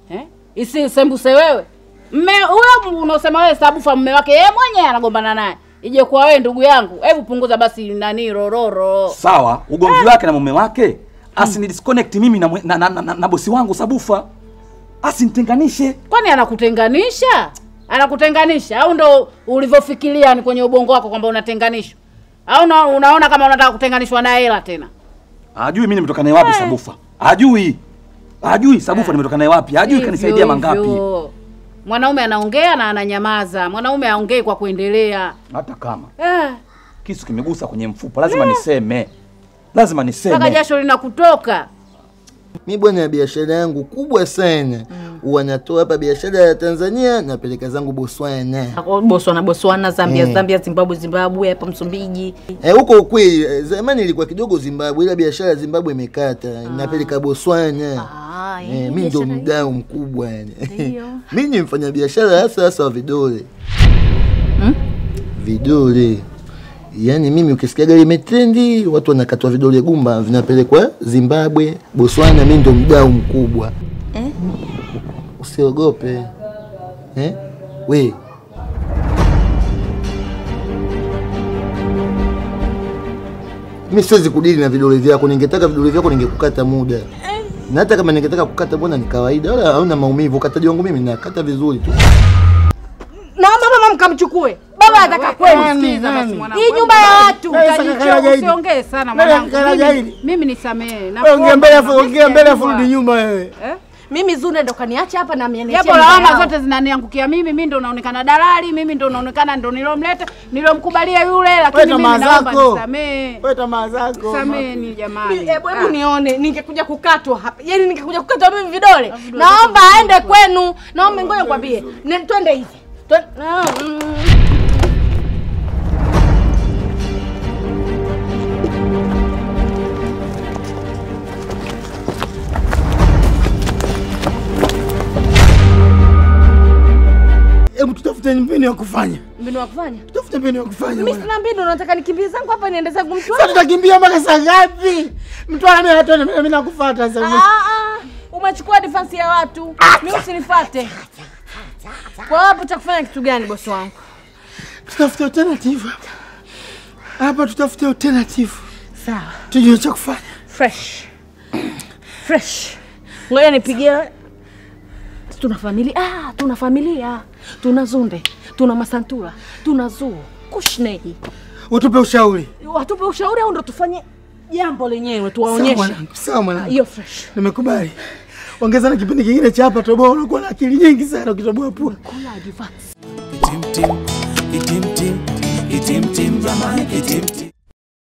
eh? Isisembuse wewe mme huyo unaosema wewe Sabufa mume wake yeye mwenyewe anagombana naye, ije kwa wewe ndugu yangu, hebu punguza basi nani rororo. Sawa, ugomvi wake na mume wake asini disconnect mimi na, mwe- na, na, na, na, na bosi wangu Sabufa, asinitenganishe. Kwani anakutenganisha? Anakutenganisha au ndo ulivyofikiria ni kwenye ubongo wako kwamba unatenganishwa? Au una, unaona kama unataka kutenganishwa na hela tena? Ajui mimi nimetoka naye wapi Sabufa, ajui ajui Sabufa nimetoka naye wapi, ajui Hivyo kanisaidia mangapi. hivyo. Mwanaume anaongea na ananyamaza. Mwanaume aongei kwa kuendelea. Hata kama Eh, kisu kimegusa kwenye mfupa, lazima niseme, lazima mpaka niseme. jasho linakutoka. Mi bwana, ya biashara yangu kubwa sana huwa natoa hapa biashara ya Tanzania napeleka zangu Botswana. Botswana, Botswana, Zambia, Mm. Zambia, Zimbabwe, Zimbabwe, hapa Msumbiji. Eh, huko ukweli eh, zamani ilikuwa kidogo Zimbabwe, ila biashara ya Zimbabwe imekata, napeleka Botswana. Ah, Eh, mi ndo mdau mkubwa yani. Ndio. mi ni mfanya biashara hasa hasa wa vidole vidole yaani mimi ukisikia gari imetrendi watu wanakatwa vidole gumba vinapelekwa Zimbabwe, Botswana. Mi ndo mdau mkubwa Eh? usiogope eh? we mi siwezi kudili na vidole vyako. Ningetaka vidole vyako ningekukata muda, na hata kama ningetaka kukata, mbona ni kawaida, wala hauna maumivu. Ukataji wangu mimi nakata vizuri tu. Naomba mama mkamchukue. Baba anataka kwenu. Sikiliza basi mwanangu. Hii nyumba ya watu. Utajichoka, Usiongee sana mwanangu. Mimi- Mimi nisamehe. Ongea mbele afu Nakuomba, ongea mbele afu sijajua. rudi nyuma wewe. Eh? Mimi Zune ndo kaniacha hapa na mimi Japo lawama zote zinaniangukia mimi, mimi ndo naonekana dalali, mimi ndo naonekana ndo nilomleta, nilomkubalia yule, Wewe lakini tamaa mimi naomba zako. nisamehe. Wewe tamaa zako. Sameni jamani. Hebu hebu nione ningekuja kukatwa hapa. Yaani ningekuja kukatwa mimi vidole. Naomba aende kwenu. Naomba ngoja nikwambie. Ne- Twende hivi. Twen- Ah, mm. Hebu tutafute mbinu ya kufanya. Mbinu wa kufanya? Tutafute mbinu ya kufanya. Mimi bwana. sina mbinu, nataka nikimbie zangu hapa niende zangu mtu. Sasa tutakimbia mpaka saa ngapi? Mtu ana mimi hata mimi nakufuata sasa. Ah, ah, umechukua defense ya watu. Mimi usinifuate. Kwa hapo cha kufanya kitu gani bosi wangu? Tutafute alternative hapa. Hapa tutafute alternative. Sawa. Tujue cha kufanya. Fresh. Fresh. Ngoja nipigie. Tuna familia. Ah, tuna familia. Tuna Zunde, tuna Masantula, tuna Zuu, Kushnei. Utupe ushauri. Watupe ushauri au ndo tufanye jambo lenyewe Sawa tuwaonyeshe. mwanangu, sawa mwanangu. Hiyo fresh. Nimekubali. Ongeza na kipindi kingine cha hapa toboa, unakuwa na akili nyingi sana ukitoboa pua. Kula advance. Itim tim, itim tim, itim tim, jamani itim tim.